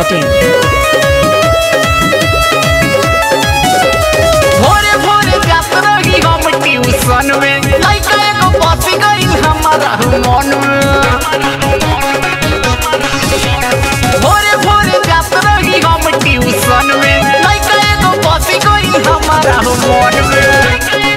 masti.in. भोरे भोरे जात रही हम ट्यूशन में लइका एगो बसी गइल हमारा मन में भोरे भोरे जात रही हम ट्यूशन में लइका एगो बसी गइल हमारा मन में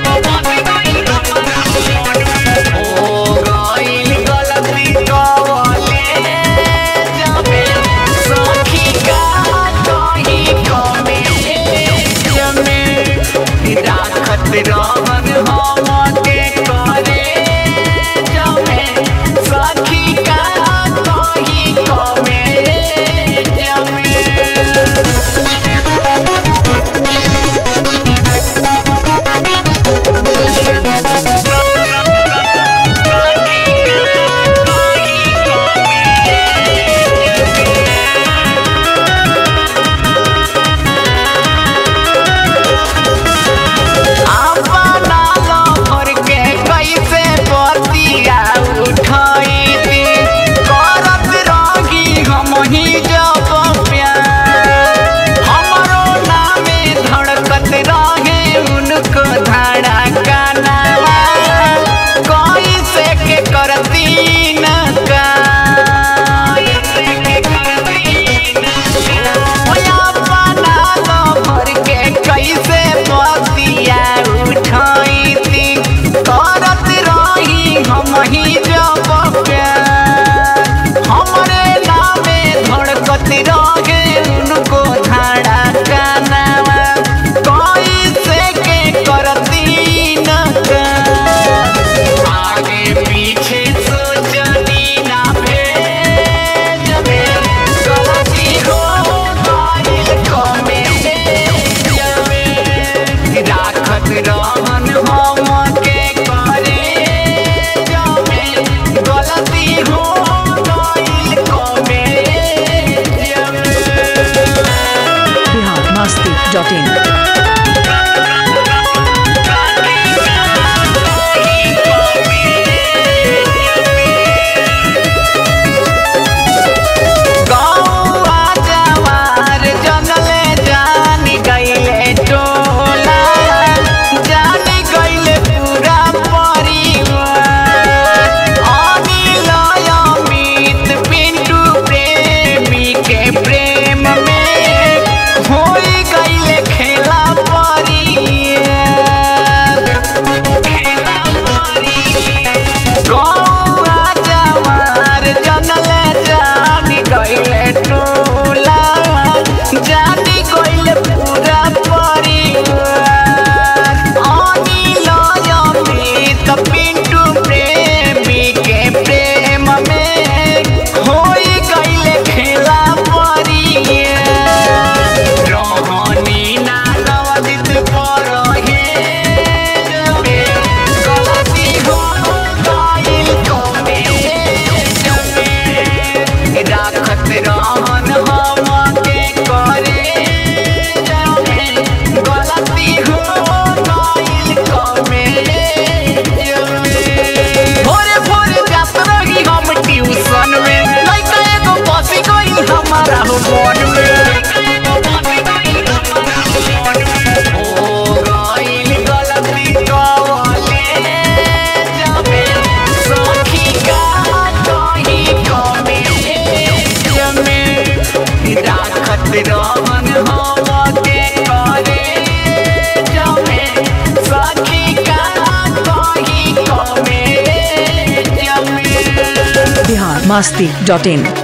ओ गइल गलती कवले जाबे सखी का कहीं कमे जमे राखत रहन हम के करे जमे सखी का कहीं कमे जमे अपना लहर के कैसे बतिया उठैती करत रही हम ही जब प्यार हमरो नामे धड़कत रहे उनको धड़का नावा कैसे के करती न का अपना लहर के कैसे बतिया उठैती करत रही हम ही जब प्यार हमरे नामे धड़कत रहे उनको धड़का नावा कैसे के करती न का आगे पीछे सोचनी ना भेज में गलती हो गइल कमे जमे राखत रहन हम के करे जमे गलती हो गइल कमे जमे Bihar masti.in. गौआ जवार जनले जान गइले टोला जान गइले पूरा परिवार अनिल अमित पिंटू प्रेमी के प्रेम में होई गइले खेला परियार खेला परियार गौआ जवार जनले जानी गइले टोला जानी गइले पूरा परिवार अनिल अमित पिंटू प्रेमी के प्रेम में होई गइले खेला परियार रहनी ना नवदित परहे जमे गलती हो गइल कमे जमे राखत रहन हम के करे जमे गलती हो गइल कमे जमे भोरे भोरे जात रही हम ट्यूशन में लइका एगो बसी गइल हमारा मन में ओ गइल गलती कवले जमे सखी का कहीं कमे जमे राखत रहन हम के करे जमे सखी का कहीं कमे जमे Bihar masti.in.